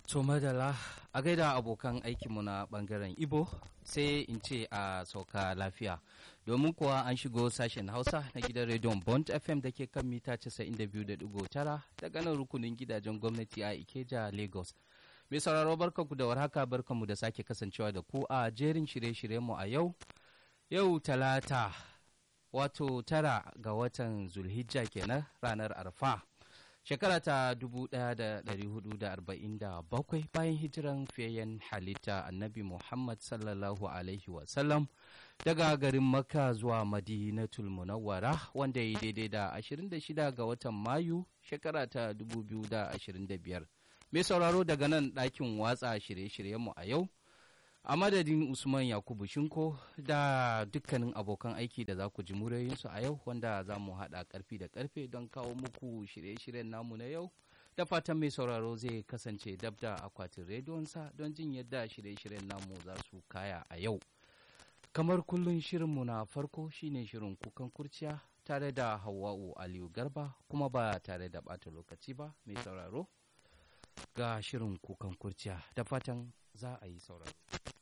To madala a gaida abokan aikinmu na bangaren Ibo sai in ce a sauka lafiya. Domin kuwa an shigo sashen Hausa na gidan rediyon Bond FM da ke kan mita 92.9 daga nan rukunin gidajen gwamnati a Ikeja, Lagos. Mai sauraro barkanku da warhaka barkanmu da sake kasancewa da ku a jerin shirye-shiryenmu a yau. Yau talata wato tara ga watan Zulhijja kenan ranar Arfa. shekara ta 1447 bayan hijiran fiyayyen halitta annabi muhammad sallallahu alaihi wasallam daga garin makka zuwa madinatul munawwara wanda ya daidai da 26 ga watan mayu shekara ta 2025 mai sauraro daga nan ɗakin watsa shirye-shiryenmu a yau a madadin usman yakubu shinko da dukkanin abokan aiki da za ku ji murayensu a yau wanda za mu haɗa ƙarfi da ƙarfe don kawo muku shirye-shiryen namu na yau da fatan mai sauraro zai kasance dab da akwatin rediyonsa don jin yadda shirye-shiryen namu za su kaya a yau kamar kullum shirinmu na farko shine shirin kukan kurciya tare da hawa'u aliyu garba kuma ba tare da ɓata lokaci ba mai sauraro ga shirin kukan kurciya da fatan za a yi sauraro